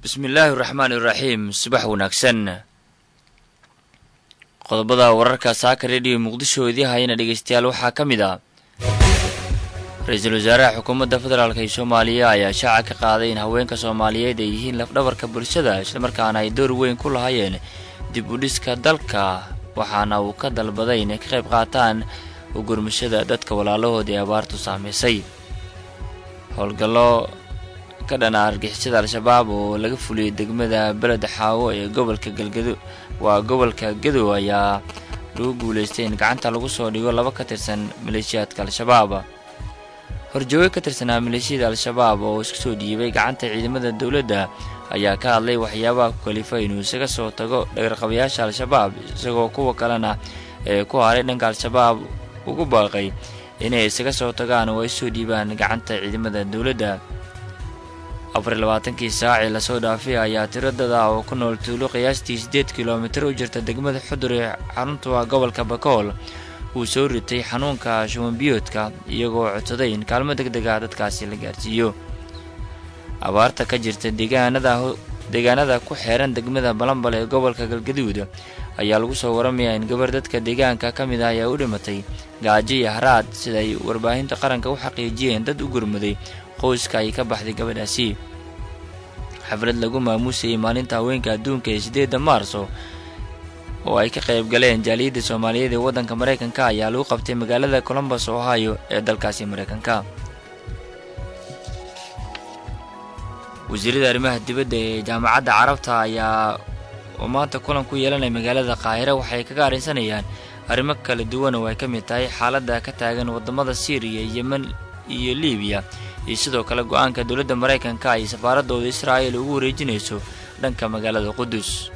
bismillaahi raxmaan iraxiim subax wanaagsan qodobada wararka saaka rediyo muqdisho idii hayana dhegeystayaal waxaa ka mid ah ra-iisul wasaaraha xukuumadda federaalk ee soomaaliya ayaa shaaca ka qaaday in haweenka soomaaliyeed ay yihiin lafdhabarka bulshada islamarkaana ay door weyn ku lahaayeen dib u dhiska dalka waxaana uu ka dalbaday inay ka qayb qaataan ugurmashada dadka walaalahood ee abaartu saamaysay howlgallo ka dhana argixisada al-shabaab oo laga fuliyey degmada beled xaawo ee gobolka galgado waa gobolka gadow ayaa lagu guulaystay in gacanta lagu soo dhigo laba ka tirsan maleeshiyaadka al-shabaab horjooge ka tirsanaa maleeshiyada al-shabaab oo isku soo dhiibay gacanta ciidamada dowladda ayaa ka hadlay waxyaabaha ku kalifa inuu isaga soo tago dhagarqabayaasha al-shabaab isagoo kuwa kalena ee ku haray dhanka al-shabaab ugu baaqay inay isaga soo tagaan oo ay soo dhiibaan gacanta ciidamada dowladda afar iyo labaatankii saacii lasoo dhaafay ayaa tiro dad ah oo ku nool tuulo qiyaastii siddeed kilomitir u jirta degmada xudur ee xarunta gobolka bakool uu soo ritay xanuunka shubanbiyoodka iyagoo codsaday in kaalmo deg deg ah dadkaasi la gaarsiiyo abaarta ka jirta deegaanada deegaanada ku xeeran degmada balambal ee gobolka galgaduud ayaa lagu soo waramayaa in gabar dadka deegaanka ka mid ah ayaa u dhimatay gaajo iyo haraad sida ay warbaahinta qaranka u xaqiijiyeen dad u gurmaday qoyska ay ka baxday gabadhaasi xaflad lagu maamuusayay maalinta haweenka adduunka ee siddeedda maarso oo ay ka qayb galeen jaaliyadda soomaaliyeed ee waddanka maraykanka ayaa lagu qabtay magaalada colombus ohio ee dalkaasi maraykanka wasiirada arrimaha dibadda ee jaamacadda carabta ayaa oo maanta kulan ku yeelanaya magaalada qaahira waxay kaga arrinsanayaan arrimo kala duwan oo ay ka mid tahay xaaladda ka taagan waddamada siiriya yemen iyo libiya iyo sidoo kale go-aanka dowladda maraykanka ay safaaradooda israa'il ugu wareejinayso dhanka magaalada qudus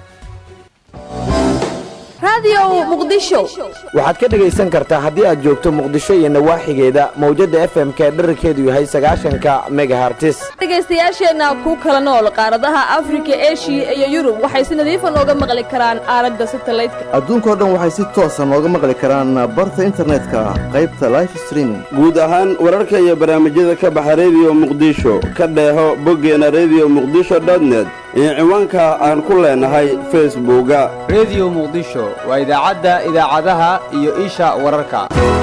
waxaad ka dhegaysan kartaa haddii aad joogto muqdisho iyo nawaaxigeeda mawjadda f m ka dherarkeedu yahay sagaashanka megahartis dhegaystayaasheenna ku kala nool qaaradaha afrika eshiya iyo yurub waxay si nadiifa nooga maqli karaan aalada satalaydka adduunkao dhan waxay si toosa nooga maqli karaan barta internetka qaybta life streaming guud ahaan wararka iyo barnaamijyada ka baxa rediyo muqdisho ka dheeho boggeena rediyo muqdisho dotnet iyo ciwaanka aan ku leenahay facebooka rediyo muqdisho waa idaacadda idaacadaha iyo isha wararka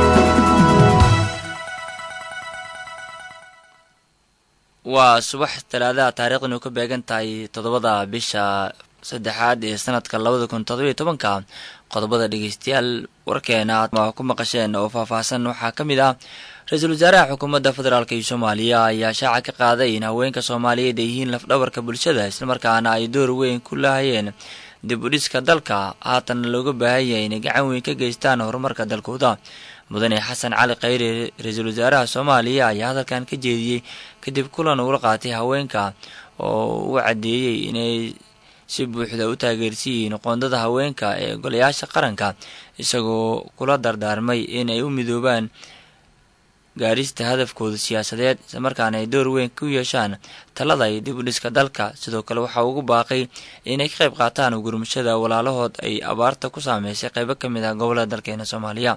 waa subax talaadaha taariikhdanu ka beegan tahay toddobada bisha saddexaad ee sanadka labada kun toddobiyo tobanka qodobada dhegeystayaal warkeena aad ku maqasheen oo faahfaahsan waxaa ka mid ah ra-iisul wasaaraha xukuumadda federaalk iyo soomaaliya ayaa shaaca ka qaaday in haweenka soomaaliyeed ay yihiin lafdhabarka bulshada islamarkaana ay door weyn ku lahayeen dib u dhiska dalka haatanna looga baahan yahay inay gacan weyn ka geystaan horumarka dalkooda mudane xasan cali khayre ra-iisul wasaaraha soomaaliya ayaa hadalkan ka jeediyey kadib kulan uula qaatay haweenka oo uu caddeeyey inay si buuxda u taageersiyihiin qoondada haweenka ee golayaasha qaranka isagoo kula dardaarmay in ay u midoobaan gaarista hadafkooda siyaasadeed islamarkaana ay door weyn ku yeeshaan talada iyo dib u dhiska dalka sidoo kale waxaa ugu baaqay inay ka qayb qaataan ugurmashada walaalahood ay abaarta ku saameysay qaybo ka mid ah gobolada dalkeena soomaaliya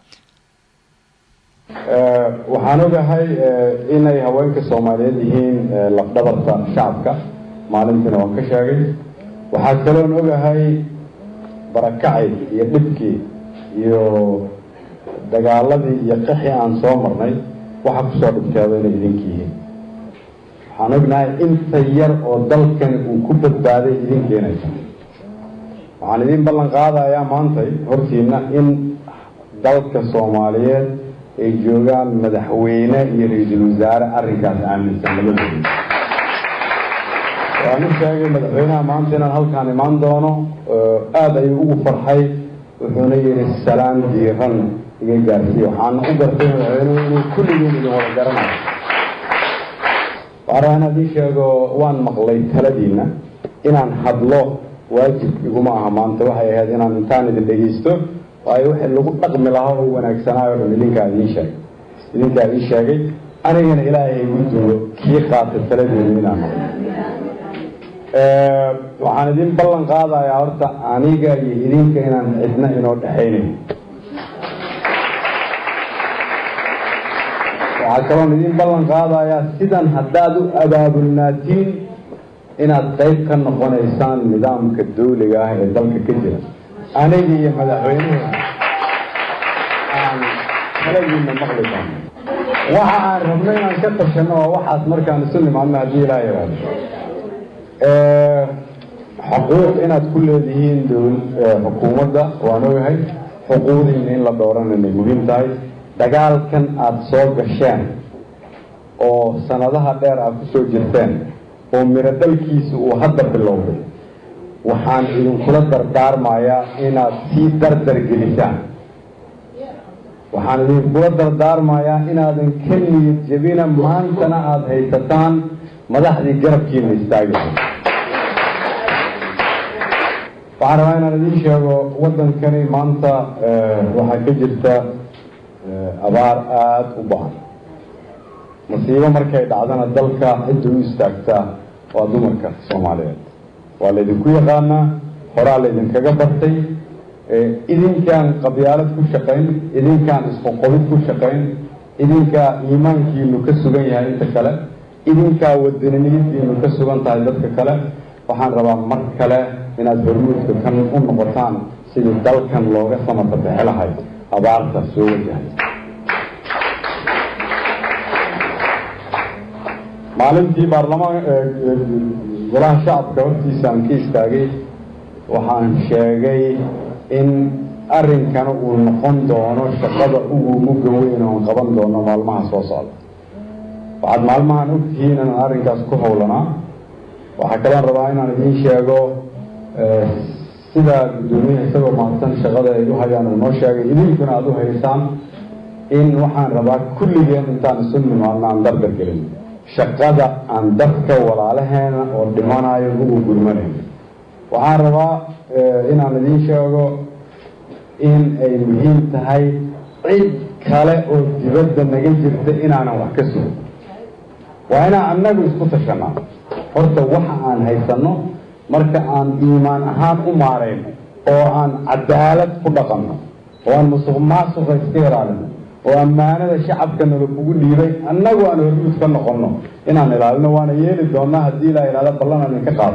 waxaan ogahay inay haweenka soomaaliyeed yihiin lafdhabarta shacabka maalintiina waan ka sheegay waxaa kaloon ogahay barakacay iyo dhibkii iyo dagaaladii iyo qixii aan soo marnay waxa kusoo dhibteeda inay idinka yihiin waxaan ognahay inta yar oo dalkani uu ku badbaaday idinkeenaysa waxaan idin ballan qaadayaa maantay hortiina in dalka soomaaliyeed ay joogaan madaxweyne iyo ra-iisul wasaare arrinkaas aaminsan labadooda waan u sheegay madaxweynaha maanta inaan halkaan imaan doono aada ayuu ugu farxay wuxuuna yidhi salaan diiran iga gaarsiiye waxaana u gartay madaxweynuhu inuu kulligiin idin wada garanayo waxaan rabaa inaad ii sheego waan maqlay taladiina inaan hadlo waajib iguma aha maanta waxay ahayd inaan intaan idin dhegaysto waayo wixii lagu dhaqmi lahaa oo wanaagsanaayo dhan idinkaa idiin sheegay idinkaa ii sheegay anigana ilaahay igu duwo kii qaatay taladeedu inaan maqlo waxaan idin ballan qaadayaa horta aniga iyo idinka inaan cidna inoo dhexaynayn waxaa kaloon idin ballan qaadayaa sidan haddaad u abaabulnaatiin inaad qayb ka noqonaysaan nidaamka dawliga ah ee dalka ka jira aniga iyo madaxweynuhu aan kalagiina maqli doono waxa aan rabno inaan ka tashanno waa waxaas markaan isu nimaadno haddii ilaa yidhaahdo xuquuq inaad ku leedihiin xukuumadda waan ogahay xuquuqdiina in la dhowrana inay muhiim tahay dagaalkan aada soo gasheen oo sanadaha dheer aad ku soo jirteen oo miro dhalkiisa uu hadda bilowday waxaan idinkula dardaarmayaa inaad sii dardar gelisaan waxaan idinkula dardaarmayaa inaadan ka niyad jebina maantana aada haysataan madaxdii garabkiina istaagaysa waxaan rabaa inaan idiin sheego waddankani maanta waxaa ka jirta abaar aada u ba-an masiibo markay dhacdana dalka cidda u istaagtaa waa dumarka soomaaliyeed waa laydinku yaqaanaa horaa laydinkaga bartay idinkaan qabyaalad ku shaqayn idinkaan isqoqobid ku shaqayn idinkaa iimaankiinu ka sugan yahay inta kale idinkaa wadaniniyadiinu ka sugan tahay dadka kale waxaan rabaa mar kale inaad hormuudka kan u noqotaan sidii dalkan looga samata bixi lahay abaarta soo wajahay maalintii baarlamaan golaha shacabka hortiisa aan ka istaagay waxaan sheegay in arrinkana uu noqon doono shaqada ugu mugga weyn oon qaban doono maalmaha soo socda waxaad maalmahan ogtihiin inaan arrinkaas ku howlanaa waxaa kaloon rabaa inaan idiin sheego sida guddoomiyaha isagoo mahadsan shaqada ay u hayaan uu noo sheegay idinkuna aada u haysaan in waxaan rabaa kulligeen intaan isu nimaadno aan dardar gelin shaqada aan dadka walaalaheena oo dhimanayo ugu gurmanayn waxaan rabaa inaan idiin sheego in ay muhiim tahay cid kale oo dibadda naga jirta inaanan wax ka sugin waa inaan annagu isku tashanaa horta waxa aan haysanno marka aan iimaan ahaan u maarayno oo aan cadaalad ku dhaqanno oo aan musuq maasuqa iska ilaalino oo ammaanada shacabka nala kugu dhiibay annagu aan hormuud ka noqonno inaan ilaalino waana yeeli doonaa haddii ilaa ilaalo ballan aan idinka qaado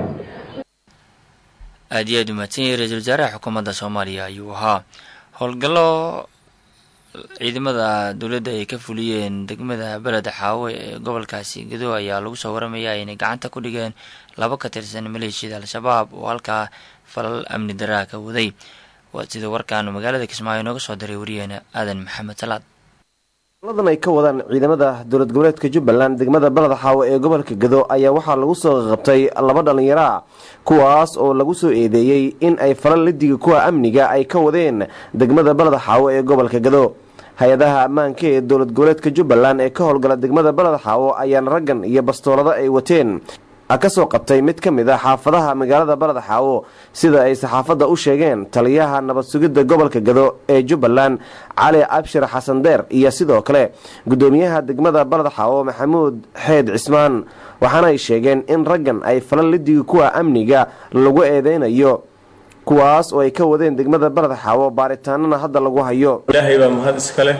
aada iyo aad umahadsan yahay ra-iisul wasaaraha xukuumadda soomaaliya ayuu ahaa howlgallo ciidamada dowladda ay ka fuliyeen degmada beleda xaawe ee gobolkaasi gado ayaa lagu soo waramaya inay gacanta ku dhigeen laba ka tirsan maleeshiyada al-shabaab oo halkaa falal amni daraa ka waday sida warkaanu magaalada kismaayo nooga soo diray wariyeena aadan maxamed salaad ladan ay ka wadaan ciidamada dowlad goboleedka jubbaland degmada baleda xaawe ee gobolka gado ayaa waxaa lagu soo qabtay laba dhallinyaro ah kuwaas oo lagu soo eedeeyey in ay falal lidiga kuwa amniga ay ka wadeen degmada baleda xaawe ee gobolka gado hay-adaha ammaanka ee dowlad goboleedka jubbaland ee ka howlgala degmada baleda xaawo ayaana raggan iyo bastoolado ay wateen ka soo qabtay mid ka mid a xaafadaha magaalada baleda xaawo sida ay saxaafadda u sheegeen taliyaha nabad sugidda gobolka gado ee jubbaland cali cabshir xasan deer iyo sidoo kale guddoomiyaha degmada baleda xaawo maxamuud xeed cismaan waxaana ay sheegeen in raggan ay falal lidigi kuwa amniga lagu eedeynayo kuwaas oo ay ka wadeen degmada baleda xaawo baaritaanana hadda lagu hayo ilaahay baa mahad iska leh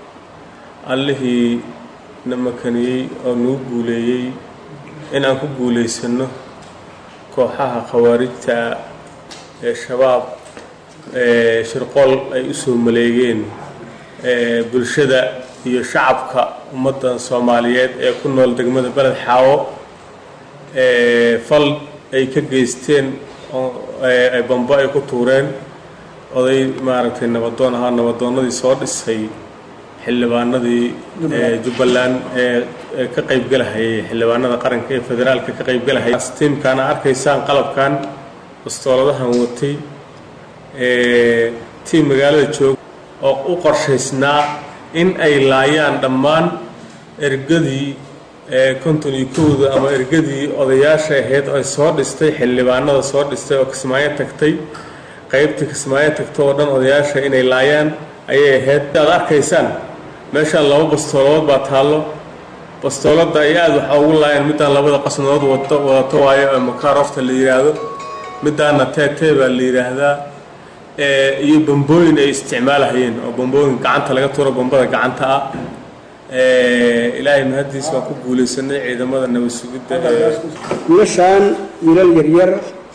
allihii na makaniyey oo nagu guuleeyey in aan ku guulaysanno kooxaha khawaarijta ee shabaab ee shirqool ay u soo maleegeen bulshada iyo shacabka ummaddan soomaaliyeed ee ku nool degmada beled xaawo fal ay ka geysteen ay bambo ay ku tuureen oday maaragtay nabadoon ahaa nabadoonnadii soo dhisay xildhibaanadii jubbaland ee ka qaybgalahayay xildhibaanada qaranka ee federaalka ka qaybgalahayay tiimkaana arkaysaan qalabkan bastooladahan watay tiim magaalada jooga oo u qorshaysnaa in ay laayaan dhammaan ergadii konton iyo kowda ama ergadii odayaasha ahayd ay soo dhistay xildhibaanada soo dhistay oo kismaayo tagtay qaybtii kismaayo tagta oo dhan odayaasha inay laayaan ayay ahayd aad arkaysaan meeshaan laba bastooladood baa taallo bastoolada ay aada waxaa ugu laayeen middaan labada qasnadood wado wadato waayo ee makaarofta la yidhaahdo middaana teetee baa la yidhaahdaa iyo bambooyin ay isticmaalahayeen oo bambooyin gacanta laga tuuro bambada gacanta ah ilaahay mahaddiis waan ku guulaysanay ciidamada nabad sugidda ee wiilashaan wiilal yaryar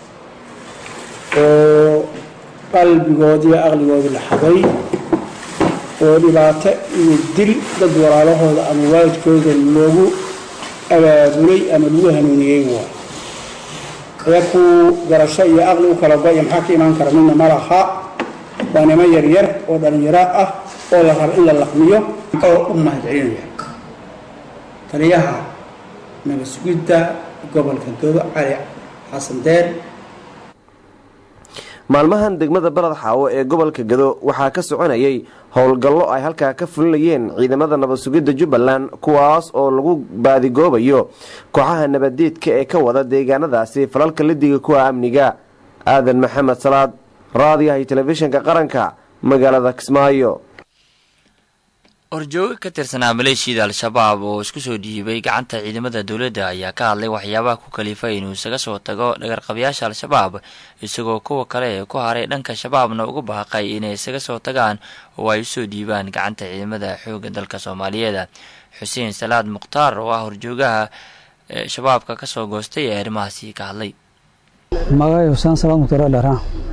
oo qalbigoodii iyo aqligoodii la xaday oo dhibaato iyo dil dad walaalahooda ama waalidkooda loogu abaabulay ama lagu hanuuniyey waa ayaku garasho iyo aqli u kala go-ya maxaa ka imaan kara midna ma laha waa nimo yaryar oo dhallinyaro ah oo la rabo in la laqmiyo oo u mahadcelinaya taliyaha nabad sugidda gobolka godo cali xasan deer maalmahan degmada baled xaawo ee gobolka gado waxaa ka soconayay howlgallo ay halkaa ka fulinayeen ciidamada nabad sugidda jubbaland kuwaas oo lagu baadigoobayo kooxaha nabadeedka ee ka wada deegaanadaasi falalka lidiga kuwa amniga aadan maxamed salaad raadiyaha iyo telefishinka qaranka magaalada kismaayo horjooga ka tirsanaa maleeshiyada al-shabaab oo isku soo dhiibay gacanta ciidamada dowladda ayaa ka hadlay waxyaabaha ku kalifay inuu isaga soo tago dhagarqabayaasha al-shabaab isagoo kuwa kale ee ku haray dhanka shabaabna uga baaqay inay isaga soo tagaan oo ay usoo dhiibaan gacanta ciidamada xoogga dalka soomaaliyeed xuseen salaad mukhtaar oo ah horjoogaha shabaabka kasoo goostay ee arrimahaasi ka hadlay magacay xuseen salaad mukhtaar dheera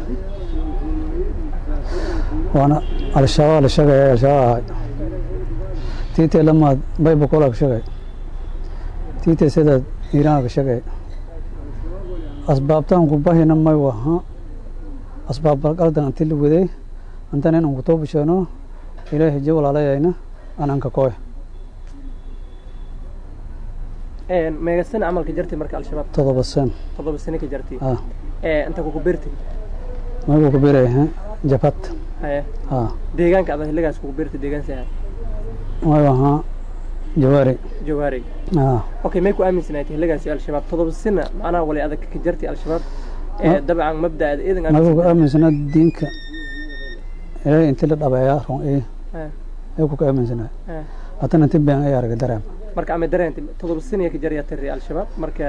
waana al-shabaab la sheegaya al-shabaab ahay tiitee lamaad baybakola ka shagay tiitee sidaad iiraan ka shagay asbaabtaan ku bahina may waha asbaab balqaldan anti la waday antan inaan ku too bisheeno ilaahay je walaalayayna ananka kooy meega sana camalka jartay marka al-shabaab todoba sen todoba sano ka jartay ah inta kuku beertay magu ku biray jabad haye ah deegaanka ada xilligaas kuku beertay deegaan saha may waha jawaari jawaari ah okay may ku aaminsanayd xilligaasi al-shabaab todoba sano macnaha walay adag ka jartay al-shabaab dabcan mabda'ada iidan magu ku aaminsanaa diinka ilaahay inti la dhabeeyaa run ee ay ku ka aaminsanaa haddana inti been ay arga dareem marka ama dareentay todoba sano ka jaryaa tiri al-shabaab marka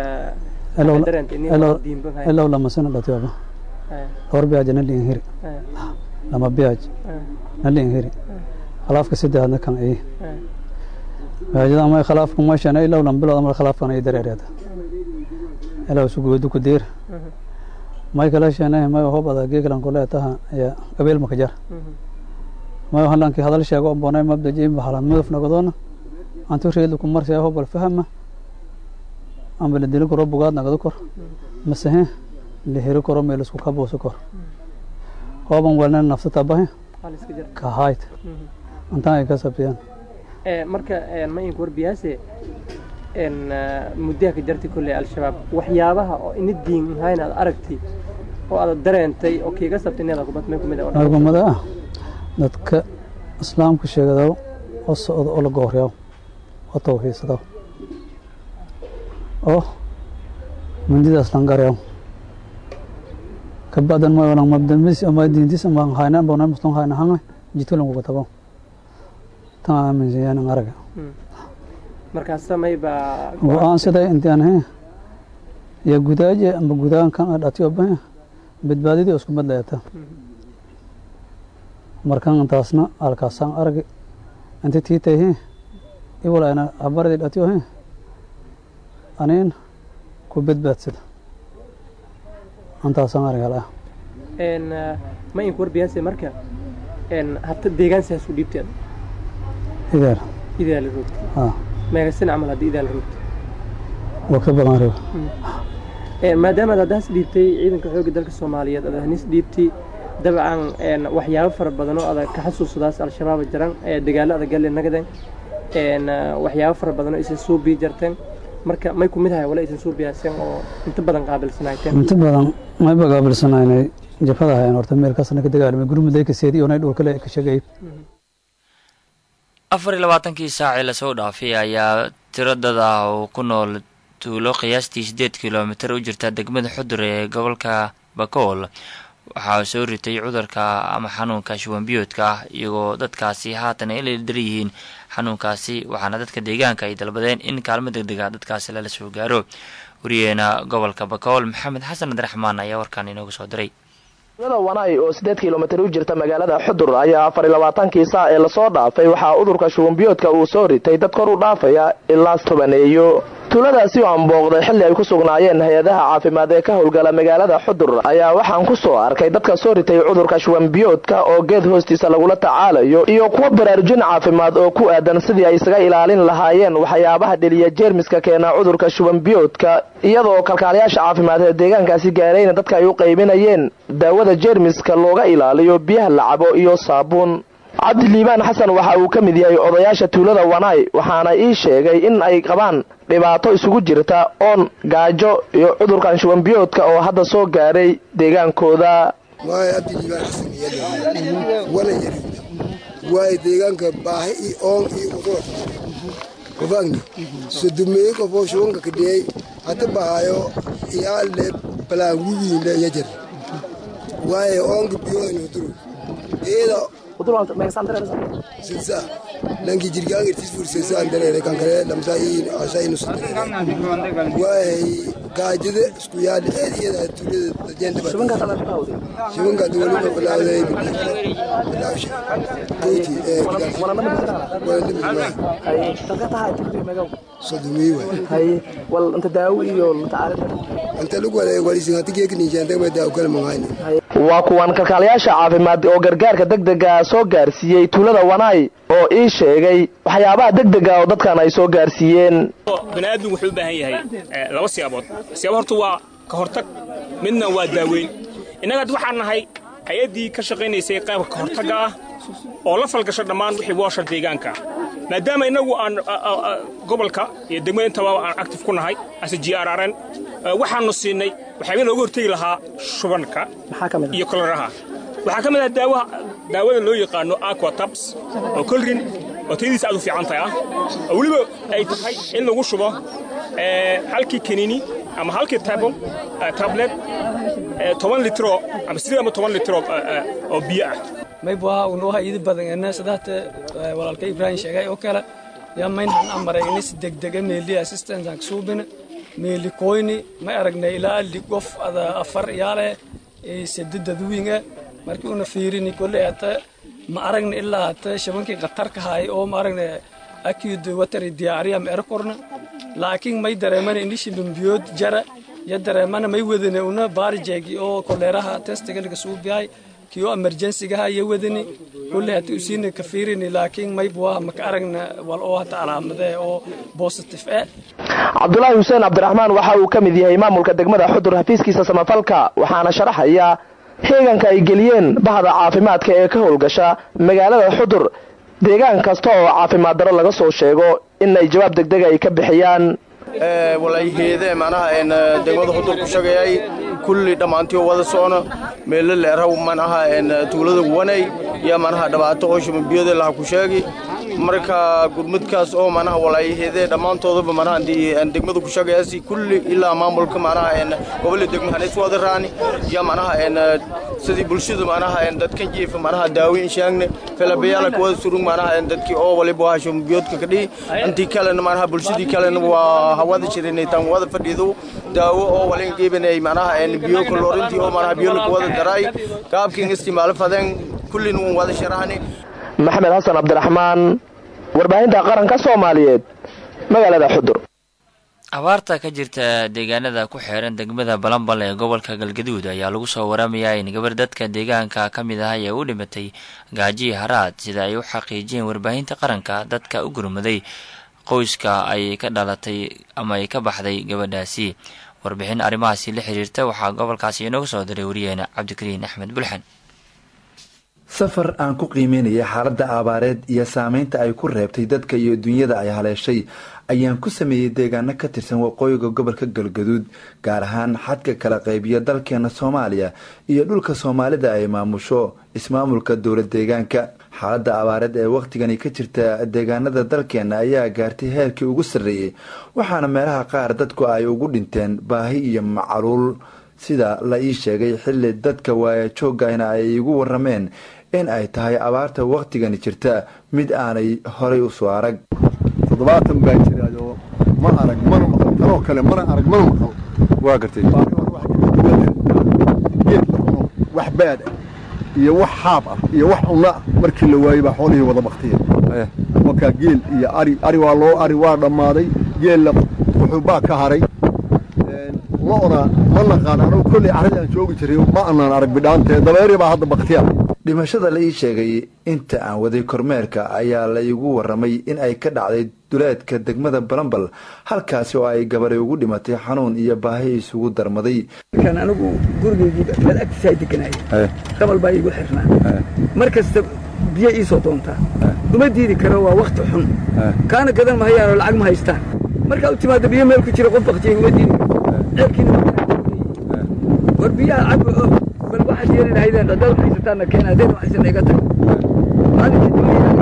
elow lama sano dhatiyoba dhowr biyaaj na liin hiri lama biyaaj na liin hiri khalaafka saddexaadna kan ay biyaajada ama khalaafka meeshan ilow lan bilood ama khalaafkan ay dareereeda elow sugoodu ku deer may kala sheenay may hobada geeglan kule taha ya qabeel maka jar may halankii hadal sheego bonay mabda jiim bahalan madaf nagadoona antu reedu ku marsay hobal fahma amba la dili karo bugaad nagado kor masahe la heri karo meel isku kabuusi kor hooban walna nafsata bahe ka hayt antan ay ka sabtiyaan marka ma inku warbiyaase muddaha ka jartay kolley al-shabaab waxyaabaha oo ina diin ahayn aad aragtay oo aad dareentay oo kiiga sabtay inaad kubad may kumid argumada ah dadka islaamka sheegado oo socdo oo la gooryaw oo tawxiidsado oo mindidaas langaryaw kabacdan ma walang mabdamis ama diintis ama hayna bona muslim hayna hanga jito lang kutabo tan aaminsan yahan ang araga markaas samay baa go-aan siday intaan he ya gudaaje ama gudaan kan dhatiyo bahe badbaadidii isku mid leeta markan intaasna alkaasaan aragi inti tiitay he iwalayna habaradii dhatiyo he aniin ku badbaadsada intaasaan arag hala ma inku warbiyaase marka hata deegaan sidaas u dhiibteen ideer idaa la roogtay ah meegasin camal haddii idaa la roogtay waa ka badan raba maadaamaad haddaas dhiibtay ciidanka xoogga dalka soomaaliyeed aad hanis dhiibtay dabcan waxyaabo fara badan oo adag ka xasuusadaas al-shabaaba jiran dagaalo adag galle nagaden waxyaabo fara badan oo isan soo bii jarteen marka may kumid ahay wala isan soo biyaaseen oo inta badan qaabilsanayteen inta badan mayba qaabilsanaynay jabhada hayan horta meel kaasna ka dagaalamay gurmuday ka seedi oo nay dhulkale ka shagay afar iyo labaatankii saacii lasoo dhaafay ayaa tiro dad ah oo ku nool tuulo qiyaastii siddeed kilomitir u jirta degmada xudur ee gobolka bakool waxaa soo ritay cudurka ama xanuunka shuwanbiyoodka ah iyagoo dadkaasi haatan ay ladar yihiin xanuunkaasi waxaana dadka deegaanka ay dalbadeen in kaalmo deg dega dadkaasi lala soo gaaro wariyeena gobolka bakool maxamed xasan abdiraxmaan ayaa warkaan inoogu soo diray tuulada wanay oo sideed kilomitir u jirta magaalada xudur ayaa afar iyo labaatankii saa ee lasoo dhaafay waxaa udurka shubanbiyoodka uu soo ritay dad kor u dhaafaya ilaa tobaneeyo tuuladaasi oo aan booqday xilli ay ku sugnaayeen hay-adaha caafimaad ee ka howlgala magaalada xudur ayaa waxaan ku soo arkay dadka soo ritay cudurka shubanbiyoodka oo geed hoostiisa lagula tacaalayo iyo kuwa baraarujin caafimaad oo ku aadan sidii ay isaga ilaalin lahaayeen waxyaabaha dheliya jeermiska keena cudurka shubanbiyoodka iyadoo kalkaalayaasha caafimaad ee deegaankaasi gaarayna dadka ay u qaybinayeen daawada jeermiska looga ilaaliyo biyaha la cabo iyo saabuun cabdi liibaan xasan waxa uu ka mid yahay odayaasha tuulada wanaay waxaana ii sheegay in ay qabaan dhibaato isugu jirta oon gaajo iyo cudurkan shubanbiyoodka oo hadda soo gaaray deegaankooda waay cabdi liibaan xasan wana yari waay deegaanka baahi iyo oon iyo udur kufagni sodumeeye kofoo shubanka kadhiyey hata bahayo iyaale balaan wiwiinle yajar waaye oonka biyoodani uduru iyada silsa nanki jirgaan irtis fursesaan dareere kan kale lamsaa iin asha inu sudareere waay gaajada isku yaadhi eed iyada tuulada dajenda shubanka duwaliba bilaawday bilaawsha goyti ee sodomii waay wal inta daawo iyo inta lagu wada walisi hati geekniishaantagma daawo kale mangayni waa kuwan kalkaalayaasha caafimaad oo gargaarka degdega soo gaarsiiyey tuulada wanaay oo ii sheegay waxyaabaha degdega oo dadkan ay soo gaarsiiyeen baniaadmigu wuxuu u baahan yahay laba siyaabood siyaabo horta waa ka hortag midna waa daaweyn innaga hadda waxaan nahay hay-addii ka shaqaynaysay qaybka ka hortagga ah oo la falgasho dhammaan wixii woosha deegaanka maadaama innagu aan gobolka iyo degmada intaba aan actif ku nahay ase g r rn waxaannu siinay waxyaaba looga hortegi lahaa shubanka iyo koleraha waxaa ka mid ah daawaha daawada loo yaqaano aquatabs oo kolrin oo tayadiisa aad u fiican tahay ah oo weliba ay tahay in lagu shubo halkii kanini ama halkii tabo tablet toban litro ama sidii ama toban litro oo biyo ah maybuaha unuha idi badan sadaata walaalka ibraahim sheegay oo kale yaa maynhan amaray inis degdega meeli assistance aan kasuubina meeli koyni ma aragnay ilaa li qof ada afar yaale sadidadwiinga markii una fiirini kolle hata ma aragna ilaa hata shabankii khatarka haay oo ma aragna acute watery diarrhea ma erakorna laakiin may dareemana ini shilimbiyood jara ya dareemana may wadane una baarijeegi oo koleeraha testiga laga suubiyahay kiyo emergensigaha ya wadani kulle hata usiina ka fiirini laakiin may buaha maka aragna wal oo hata calaamadee oo positive eh cabdulaahi xuseen cabdiraxmaan waxa uu ka mid yahay maamulka degmada xudur xafiiskiisa samafalka waxaana sharaxaya heeganka ay geliyeen bahda caafimaadka ee ka howlgasha magaalada xudur deegaan kasta oo caafimaad daro laga soo sheego in ay jawaab degdega ay ka bixiyaan walayheede manaha degmada xudur ku shagayay kulli dhammaantii wada socno meelo leeraw manaha tuulada wanay iyo manaha dhibaato oo shumabiyada laha ku sheegi marka gurmudkaas oo manaha walayheede dhammaantoodaba manaha degmada ku shagayaasi kulli ilaa maamulka manaha gobolka degmo hanis wada raani iyo manaha sidii bulshada manaha dadkan jiifa manaha daawiin shaagne felabayaala kuwada surug manaha dadkii oo waliba waa shumabiyodka kadhihi intii kalena manaha bulshadii kalena waa hawada jirinay tan wada fadhiido daawo oo walin qiibanay manaha biyo kalorintii oo manaha biyo lagu wada daray qaabkiin istimaalo fadeen kullin uun wada sharaxni maxamed xasan cabdiraxmaan warbaahinta qaranka soomaaliyeed magaalada xudur abaarta ka jirta deegaanada ku xeeran degmada balambal ee gobolka galgaduud ayaa lagu soo waramayaa in gabar dadka deegaanka ka mid ah ee u dhimatay gaajiyi haraad sida ay u xaqiijiyeen warbaahinta qaranka dadka u gurmaday qoyska ay ka dhalatay ama ay ka baxday gabadhaasi warbixin arrimahaasi la xiriirta waxaa gobolkaasi inooga soo diray wariyeena cabdikariin axmed bulxan safar aan ku qiimeynaya xaaladda abaareed iyo saameynta ay ku reebtay dadka iyo dunyada ay haleeshay ayaan ku sameeyey deegaano ka tirsan waqooyiga gobolka galgaduud gaar ahaan xadka kala qaybiya dalkeena soomaaliya iyo dhulka soomaalida ay maamusho ismaamulka dowlad deegaanka xaaladda abaareed ee wakhtigani ka jirta deegaanada dalkeena ayaa gaartay heerkii ugu sarreeyey waxaana meelaha qaar dadku ay ugu dhinteen baahi iyo macaluul sida la ii sheegay xilli dadka waaya joogayna ay igu warameen in ay tahay abaarta wakhtigani jirta mid aanay horay u soo arag toddobaatan baa jiraayoo ma arag mana maqal tanoo kale mana arag mana maqal waa gartay geed la cuno wax baad ah iyo wax xaab ah iyo wax cunno ah markii la waayey baa xoolihii wada baktiya markaa geel iyo ari ari waa loo ari waa dhammaaday geella wuxuu baa ka haray lo'da ma naqaan anugu kolley carradii aan joogi jiray ma anaan arag bidhaantee dabeeri baa hadda baktiya dhimashada la ii sheegay inta aan waday kormeerka ayaa la iigu warramay in ay ka dhacday duleedka degmada balambal halkaasi oo ay gabaray ugu dhimatay xanuun iyo baahi isugu darmaday kan anigu gurigaygii meel agtiisa ay deganaya dabal baa iigu xirnaa mar kasta biyo ii soo doontaa uma diidi karo waa wakti xun kaana gadan mahayaanoo lacag ma haystaan markaa u timaada biyo meel ku jira qof baktiyay uma diidi ceelkiina war biyaha cabo oo bal waxaad yeeli lahaydeen haddaad haysataanna keena haddayna haysana iga tag maalintii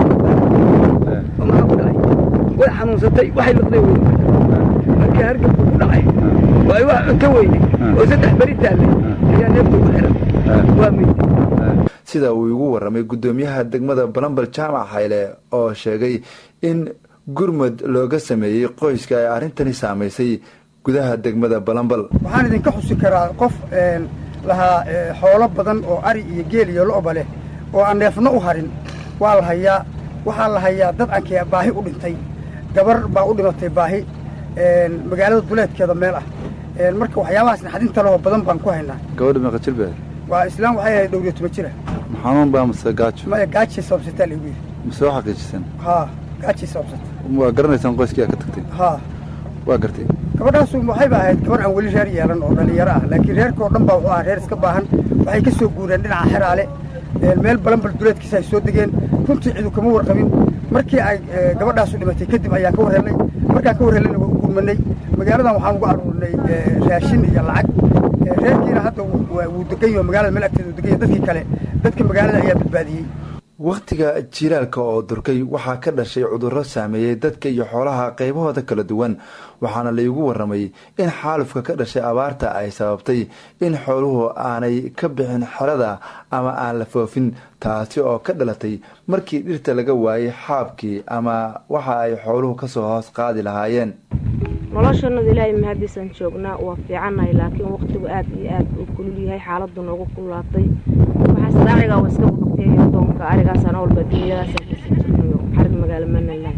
oo maxaa ku dhacay way xanuunsatay waxay liqday wey markii hargabku ku dhacay oo ay wax cunto weyday oo saddex beri taallay ayaa neefta ugu xiran waa meyd sida uu igu warramay guddoomiyaha degmada balambal jaamac hayle oo sheegay in gurmud looga sameeyey qoyska ay arrintani saamaysay gudaha degmada balambal waxaan idinka xusi karaa qof lahaa xoolo badan oo ari iyo geel iyo lo'ba leh oo aan neefno u harin waa la hayaa waxaa la hayaa dad aankee baahi u dhintay gabar baa u dhimatay baahi magaalada duleedkeeda meel ah marka waxyaabahaas naxdinta lehoo badan baan ku haynaa gabadha meeqa jir baa waa islaam waxay ahayd dhowriyo toban jira xanuun baa mase gaajo maya gaajay sababsataa lagu yidhi mase waa xaqiijisan haa gaajay sababsata waa garanaysaan qoyskii aa ka tagtay haa waa gartay gabadhaasu waxayba ahayd gabar aan weli reer yeelan oo dhallinyaro ah laakiin reerkao dhan baa wuxuu ahaa reer iska baahan waxay ka soo guureen dhinaca xeraale meel balanbal duleedkiisa ay soo degeen runtii cidu kama warqabin markii ay gabadhaasu dhimatay kadib ayaan ka warhelnay markaan ka warhellayna waa u gurmanay magaaladan waxaan ugu aruurinay raashin iyo lacag reerkiina hadda wuu degan yaho magaalada meel agteeda uu degan yahay dadkii kale dadka magaalada ayaa badbaadiyey wakhtiga jiilaalka oo durkay waxaa ka dhashay cudurro saameeyey dadka iyo xoolaha qaybahooda kala duwan waxaana laigu warramay in xaalufka ka dhashay abaarta ay sababtay in xooluhu aanay ka bixin xerada ama aan la foofin taasi oo ka dhalatay markii dhirta laga waayey xaabkii ama waxa ay xooluhu kasoo hoos qaadi lahaayeen noloshanadu ilaahay mahadiisaan joognaa waa fiicannahay laakiin wakhtigu aad iyo aad uu kulul yahay xaaladdu noogu kululaatay waxaas raacigaa waa iska baqteeyo doonka arigaasaan walba dunyadaasaan kasii jirnayo xarig magaalo manaland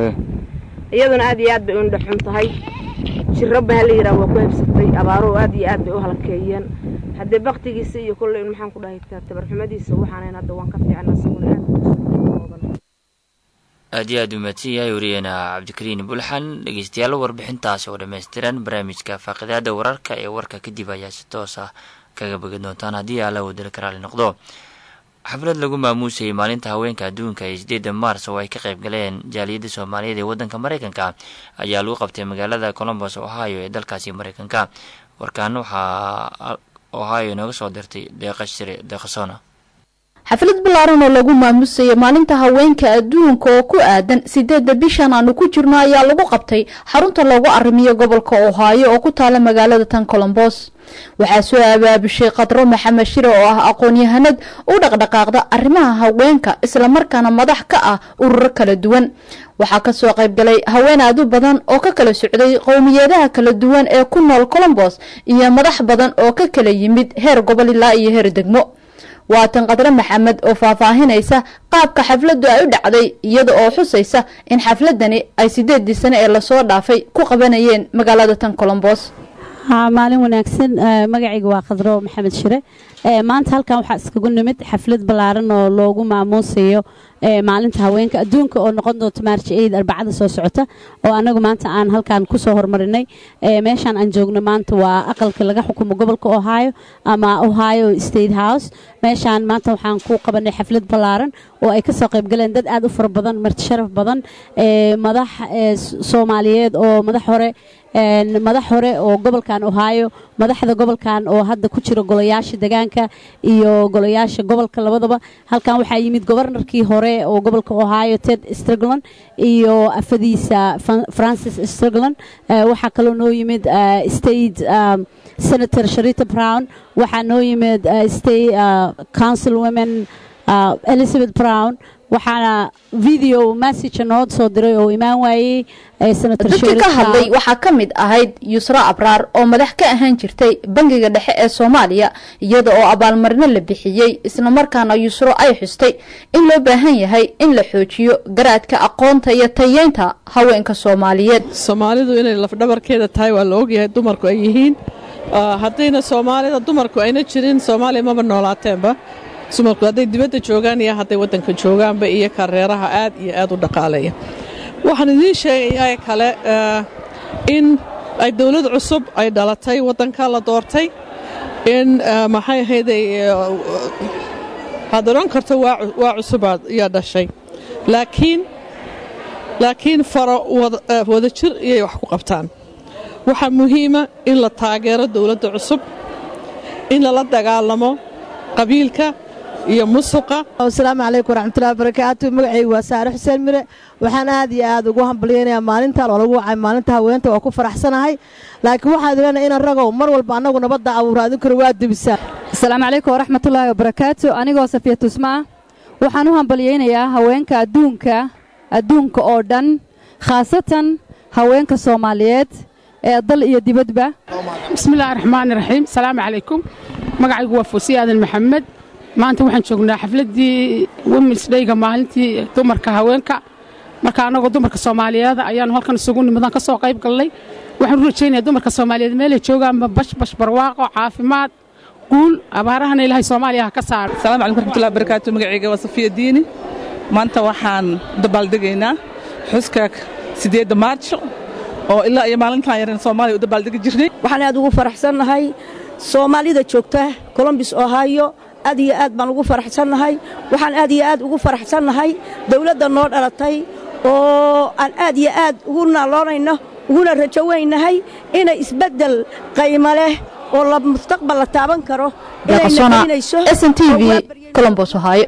iyaduna aad iyo aad bay u indha xun tahay jirraba hala yidhaha waa ku habsatay abaaro aad iyo aad bay u halkeeyeen haddee baktigiisa iyo kolley maxaan ku dhahay tabarxumadiisa waxaanayn hadda waan ka fiicna isaguna aad aad iyo aad u mahadsan yahay wariyeena cabdikariin bulxan dhegeystayaal warbixintaasi oo dhammaystiran barnaamijka faaqidaada wararka ee warka kadib ayaa si toos ah kaga bogan doontaan haddii alla wadala karaali noqdo xaflad lagu maamuusayay maalinta haweenka adduunka ee sideeda maars oo ay ka qayb galeen jaaliyadda soomaaliyeed ee waddanka maraykanka ayaa lagu qabtay magaalada colombos ohio ee dalkaasi maraykanka warkaan waxaa ohio inooga soo dirtay deeqa shire deeqasona xaflad ballaaran oo lagu maamusayay maalinta haweenka adduunka oo ku aadan sideedda bishan aanu ku jirno ayaa lagu qabtay xarunta loogu arrimiyo gobolka ohaayo oo ku taala magaalada tan colombos waxaa soo abaabushay khadro maxamed shire oo ah aqoon-yahanad u dhaqdhaqaaqda arrimaha haweenka islamarkaana madax ka ah ururo kala duwan waxaa kasoo qaybgalay haween aad u badan oo ka kala socday qowmiyeedaha kala duwan ee ku nool colombos iyo madax badan oo ka kala yimid heer gobol ilaa iyo heer degmo waatan khadre maxamed oo faahfaahinaysa qaabka xafladdu ay u dhacday iyada oo xusaysa in xafladani ay sideedii sane ee lasoo dhaafay ku qabanayeen magaalada tan colombos maalin wanaagsan magacayga waa khadro maxamed shire maanta halkan waxaa iskagu nimid xaflad ballaaran oo loogu maamuusayo maalinta haweenka adduunka oo noqon doonto maarch eid arbacada soo socota oo anagu maanta aan halkan kusoo hormarinay meeshaan aan joogno maanta waa aqalka laga xukumo gobolka ohio ama ohio state house meeshaan maanta waxaan ku qabanay xaflad ballaaran oo ay kasoo qaybgaleen dad aad u fara badan marti sharaf badan madax soomaaliyeed oo madax hore madax hore oo gobolkan ohio madaxda gobolkan oo hadda ku jira golayaasha degaanka iyo golayaasha gobolka labadaba halkan waxaa yimid gobarnarkii hore oo gobolka ohio ted strgland iyo afadiisa francis strgland waxaa kaloo noo yimid state senator sharita brown waxaa noo yimid state council women elizabeth brown waxaana video message noo soo diray oo imaan waayey senator dadka ka hadlay waxaa ka mid ahayd yusra abraar oo madax ka ahaan jirtay bangiga dhexe ee soomaaliya iyada oo abaalmarino la bixiyey islamarkaana yusro ay xustay in loo baahan yahay in la xoojiyo garaadka aqoonta iyo tayeynta haweenka soomaaliyeed soomaalidu inay lafdhabarkeeda tahay waa la ogyahay dumarku ay yihiin haddayna soomaalida dumarku ayna jirin soomaaliya maba noolaateenba dumarku hadday dibadda joogaan iyo hadday waddanka joogaanba iyo kareeraha aad iyo aad u dhaqaaleeya waxaan idiin sheegayaa kale in ay dowlad cusub ay dhalatay waddanka la doortay in maxay ahayday aad odhan karto waa cusubaad yaa dhashay laakiin laakiin faro wadajir iyay wax ku qabtaan waxaa muhiima in la taageero dowladda cusub in lala dagaalamo qabiilka iyo musuqa asalaamu calaykum waraxmatullahi barakaatu magacaygu waa saare xuseen mire waxaan aad iyo aad ugu hambalyaynayaa maalintan oo lagu wacay maalinta haweenta waa ku faraxsanahay laakiin waxaad leenahay inan ragow mar walba annagu nabadda abuura adinkuna waa dubisaa asalaamu calaykum waraxmatullaahi wabarakaatu anigoo safiya tusma ah waxaan u hambalyaynayaa haweenka adduunka adduunka oo dhan khaasatan haweenka soomaaliyeed ee dal iyo dibadba bismillahi raxmaani raxiim asalaamu calaykum magacaygu waa fuusiya aadan maxamed maanta waxaan joognaa xafladdii womens dhayga maalintii dumarka haweenka marka annagoo dumarka soomaaliyeed ayaanu halkan isugu nimidaan ka soo qayb galnay waxaan u rajaynayaa dumarka soomaaliyeed meelay joogaanba bashbash barwaaqo caafimaad guul abaarahana ilaahay soomaaliya ha ka saaro asalaamu calaykum raxmatullahi barakaatu magacayga waa safiya diini maanta waxaan dabaaldegaynaa xuska sideedda maarjo oo ilaa iyo maalintan yaran soomaaliya u dabaaldegi jirnay waxaan aad ugu faraxsannahay soomaalida joogta colombis ohio aad iyo aad baan ugu faraxsannahay waxaan aad iyo aad ugu faraxsannahay dawladda noo dhalatay oo aan aad iyo aad ugu naaloonayno uguna rajo weynahay inay isbeddel qaymo leh oo la mustaqbal la taaban karo inay naqaynayso sn t v colombos ohio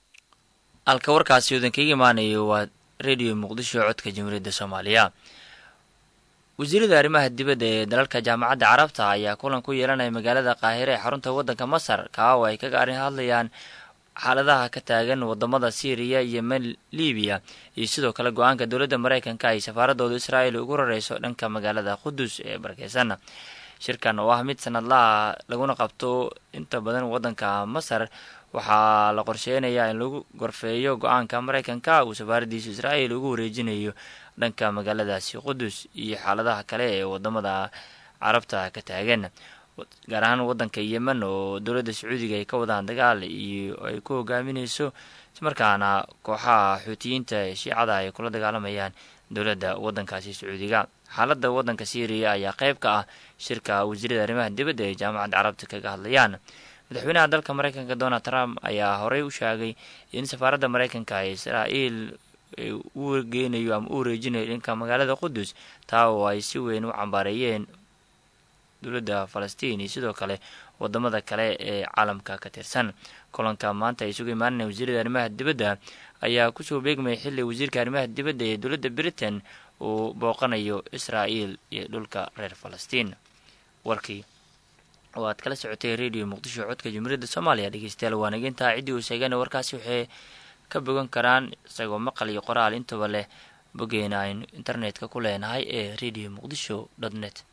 halka warkaasi udankaga imaanayo waa rediyo muqdisho codka jamhuuriyadda soomaaliya wasiirada arrimaha dibadda ee dalalka jaamacadda carabta ayaa kulan ku yeelanaya magaalada qaahire ee xarunta waddanka masar kaa oo ay kaga arrin hadlayaan xaaladaha ka taagan wadamada syriya yemen libiya iyo sidoo kale go-aanka dowladda maraykanka ay safaaradooda israa'il ugu rareyso dhanka magaalada qudus ee barakeysan shirkan oo ah mid sanadlaha laguna qabto inta badan waddanka masar waxaa la qorsheynayaa in lagu gorfeeyo go-aanka maraykanka uu safaaradiisa israa'il ugu wareejinayo dhanka magaaladaasi qudus iyo xaaladaha kale ee wadamada carabta ka taagan gaar ahaan waddanka yemen oo dowladda sacuudiga ay ka wadaan dagaal iyo ay ku hogaamineyso ismarkaana kooxaha xuutiyiinta ee shiicada ay kula dagaalamayaan dowladda waddankaasi sacuudiga xaaladda waddanka syriya ayaa qayb ka ah shirka wasiirada arrimaha dibadda ee jaamacadda carabta kaga hadlayaan madaxweynaha dalka maraykanka donald trump ayaa horey u sheegay in safaaradda maraykanka ee israa'iil u geynayo ama u wareejinayo dhanka magaalada qudus taa oo ay si weyn u cambaareeyeen dowladda falastiin iyo sidoo kale wadamada kale ee caalamka ka tirsan kulanka maanta ay isugu imaanaya wasiirada arrimaha dibadda ayaa kusoo beegmaya xilli wasiirka arrimaha dibadda ee dowladda britain uu booqanayo israa'iil iyo dhulka reer falastiin warkii oo aad kala socotay radio muqdisho codka jumhuuriyadda soomaaliya dhegeystayaal waa nagintaa ciddii uu sheegana warkaasi waxay ka bogan karaan isagoo maqal iyo qoraal intaba leh boggeena aynu internetka ku leenahay ee radio muqdisho dot net